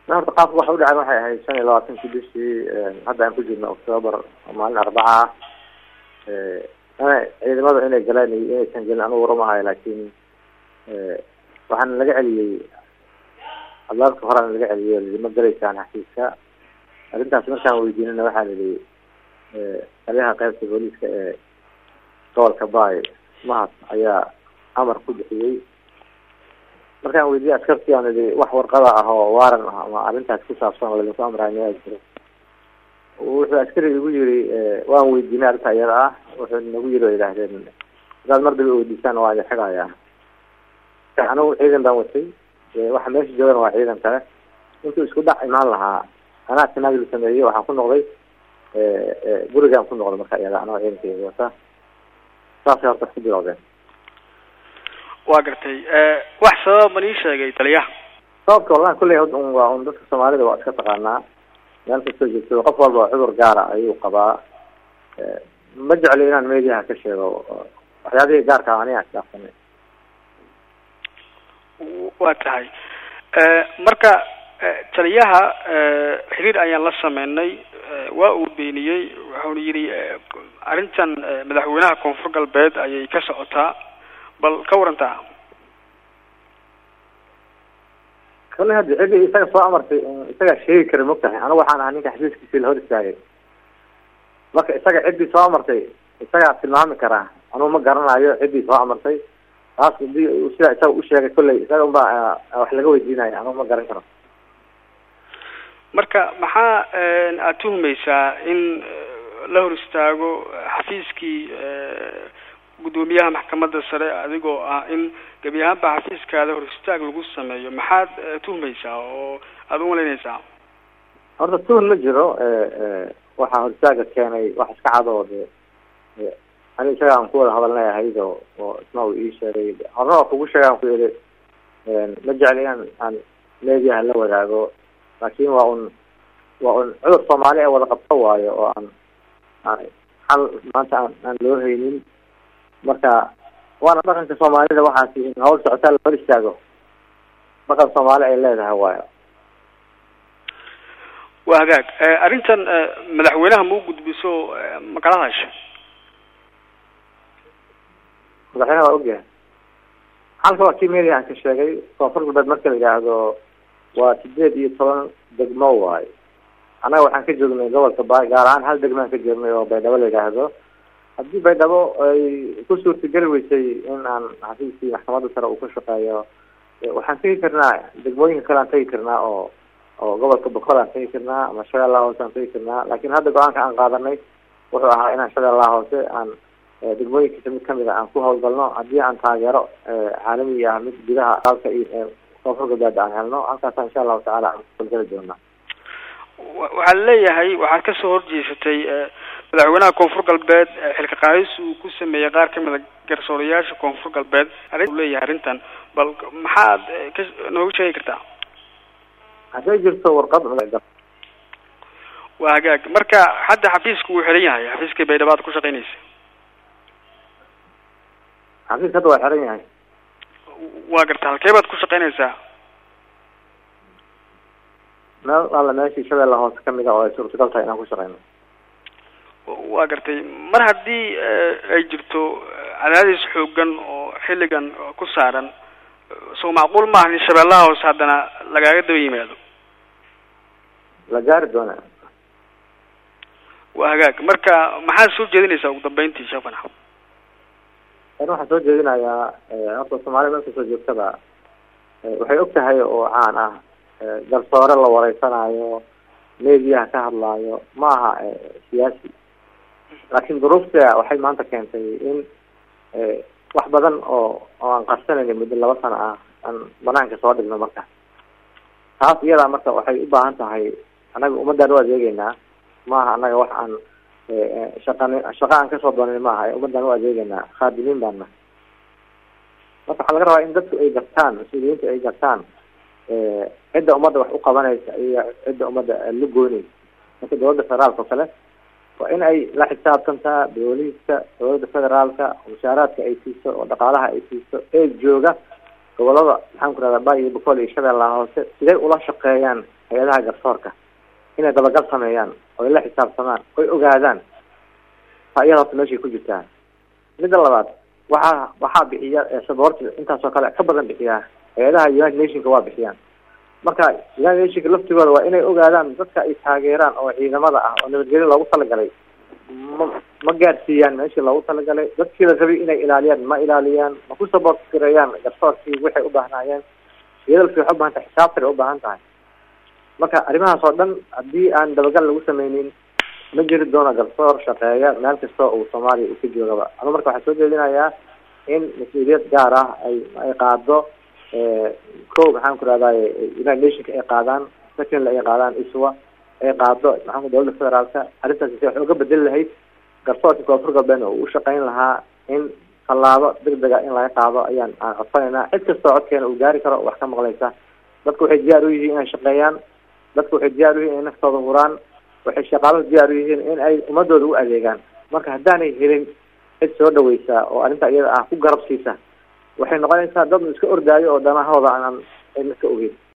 horta qaabka waxa udhacan waxay ahayd shan iyo labaatankii bishii hadda aan ku jirno octoobar maalin arbaca ah ciidamada inay galaan iyo inaysan gelin anugu waramahayo laakiin waxaana laga celiyey albaabka horeana laga celiyey lidi ma galaysaan xafiiska arrintaas markaan weydiinana waxaa lihi taliyaha qaybta booliiska ee gobolka baay mahad ayaa amar ku bixiyey markaan weydiiyey askartii aan idhi wax warqada ah oo waaran ah ama arrintaas ku saabsan oo ladinku amraay miyaa jiro wuxuu askariga igu yiri waan weydiinay arrinta iyada ah wuxuu nagu yiri o yidhaahdeen hadaad mar daba weydiisaan waa idin xigayaa anigu ciidan baan watay waxa meesha joogana waa ciidan kale intuu isku dhac imaan lahaa anaa tanaagil sameeyey waxaan ku noqday gurigaan ku noqday marka iyada anoo ciidankeyga wata saasay horta ku bilowdeen waa gartay wax sabab ma ii sheegay taliyaha sababka wallahi kulley un waa un dadka soomaalida waa iska taqaanaa meel kastoo joogto qof walba cudur gaara ayuu qabaa ma jecli inaan mediaha ka sheego waxyaabihii gaarka aniga isdhaafsanay waa tahay marka taliyaha xiriir ayaan la sameynay waa uu beeniyey wuxuuna yidhi arrintan madaxweynaha koonfur galbeed ayay ka socotaa bal ka warantaa kale haddi cidii isaga soo amartay isagaa sheegi kara mogtahay anigu waxaan ahaa ninka xafiiskiisi la hor istaagay marka isaga ciddii soo amartay isagaa tilmaami karaa anugu ma garanayo ciddii soo amartay taas hadii sidaa isaga usheegay kolley isaga unbaa wax laga weydiinayo anugu ma garan karo marka maxaa aada tuhmaysaa in la hor istaago xafiiskii guddoomiyaha maxkamadda sare adigoo ah in gebi ahaanba xafiiskaada hor istaag lagu sameeyo maxaad tuhmaysaa oo aada umalaynaysaa horta tuhn ma jiro waxaa hor istaaga keenay wax iska cadoo de ani isaga aan ku wada hadalnay ahayd oo oo isna uu ii sheegay horna waa kugu sheega aan ku yidhi ma jecli inaan aan mediaha la wadaago laakin waa un waa un cudur soomaali ee wada qabto waayo oo aan aan xal maanta aan aan loo haynin marka waana dhaqanka soomaalida waxaasi in hawl socotaa la hor istaago dhaqan soomaali ay leedahay waayo waa hagaag arrintan madaxweynaha ma u gudbiso ma kala hadasha madaxweynaha waa ogyahay xalka waa kii media aan ka sheegay koonfur galbeed marka la yidhaahdo waa sideed iyo toban degmo waayo annaga waxaan ka joognay gobolka baay gaar ahaan hal degmaan ka joognay oo baydhabo la yidhaahdo haddii baydhabo ay ku suurtageli weysay in aan xafiiskii maxkamadda sare uu ka shaqeeyo waxaan tegi karnaa degmooyinka kale aan tegi karnaa oo oo gobolka bokol aan tegi karnaa ama shabeellaha hoose aan tegi karnaa laakin hadda go-aanka aan qaadanay wuxuu ahaa inaan shabeellaha hoose aan degmooyinkiisa mid kamid a aan ku hawlgalno haddii aan taageero caalami ah mid gudaha dalka iyo koonfur galbeed aan helno halkaasa insha allahu tacaala aan kuhawlgali doonaa waxaa leeyahay waxaad kasoo horjeesatay madaxweynaha koonfur galbeed xilka qaadis uu ku sameeyey qaar kamid a garsoorayaasha koonfur galbeed arrin leeyahay arrintan bal maxaad ka nooga sheegi kartaa hadday jirto warqad waa hagaag marka hadda xafiiska wuu xiran yahay xafiiskii baydhabo ad ku shaqeynaysa xafiiska hadda waa xiran yahay waa garta halkee baad ku shaqeynaysaa meel alla meeshii shabeella hoose kamid a oo ay suurtagal tahay inaan ku shaqeyno waa gartay mar haddii ay jirto cadaadis xoogan oo xilligan ku saaran so macquul maaha in shabeellaha hoose haddana lagaaga daba yimaado la gaari doona waa hagaag marka maxaad soo jeedinaysaa ugu dambeyntii sheekh fanax an waxaan soo jeedinayaa horta soomaalida meel kasoo joogtada waxay og tahay oo caan ah garsoore la wareysanayo mediaha ka hadlaayo ma aha siyaasi laakin duruufta waxay maanta keentay in wax badan oo oo aan qarsanayna muddo laba sano ah aan banaanka soo dhigno marka taas iyadaa marka waxay u baahan tahay annaga ummadaan u adeegeynaa maaha annaga wax aan shaqan shaqa aan kasoo doonin maaha ummadaan u adeegeynaa khaadimiin baana marka waxaa laga rabaa in dadku ay gartaan mas-uuliyiinta ay gartaan cidda ummadda wax u qabanaysa iyo cidda ummadda la goynaysa marka dawladda federaalka oo kale waa in ay la xisaabtantaa booliiska dawladda federaalka mushaaraadka ay siiso oo dhaqaalaha ay siiso ee jooga gobolada maxaan ku rahdaa bay iyo bocol iyo shabeellaha hoose siday ula shaqeeyaan hay-adaha garsoorka inay dabagal sameeyaan oy la xisaabtamaan oy ogaadaan taa iyada horta meeshay ku jirtaa midda labaad waxaa waxaa bixiya saboorti intaasoo kale ka badan bixiyaa hay-adaha united nationka waa bixiyaan marka united nationka laftigooda waa inay ogaadaan dadka ay taageeraan oo ciidamada ah oo nabadgelyo loogu talagalay ma ma gaadsiiyaan meeshii loogu talagalay dadkii la rabay inay ilaaliyaan ma ilaaliyaan ma ku support gareeyaan garsoorkii waxay u baahnaayeen iyadalki waxay ubaahan tahay xisaabtay u baahan tahay marka arrimahaas oo dhan haddii aan dabagal lagu sameynin ma jiri doono garsoor shaqeeya meel kasta uu soomaaliya uu ka joogaba anu marka waxaan soo jeedinayaa in mas-uuliyad gaar ah ay ay qaado ko maxaan ku rahdaye united nationka ay qaadaan secondly ay qaadaan iswa ay qaado maxaanku dowladda federaalka arrintaasi si wax uga bedeli lahayd garsoorka koonfur galbeedna uu ushaqeyn lahaa in tallaabo degdega in laga qaado ayaan aan codsanaynaa cid kastoo codkeena uu gaari karo wax ka maqlaysa dadku waxay diyaar u yihiin inay shaqeeyaan dadku waxay diyaar u yihiin inay naftooda huraan waxay shaqaaluhu diyaar u yihiin in ay ummadooda u adeegaan marka haddaanay helin cid soo dhaweysa oo arrinta iyada ah ku garab siisa waxay noqonaysaa dad iska ordaayo oo danahooda aan aan iska ogeyn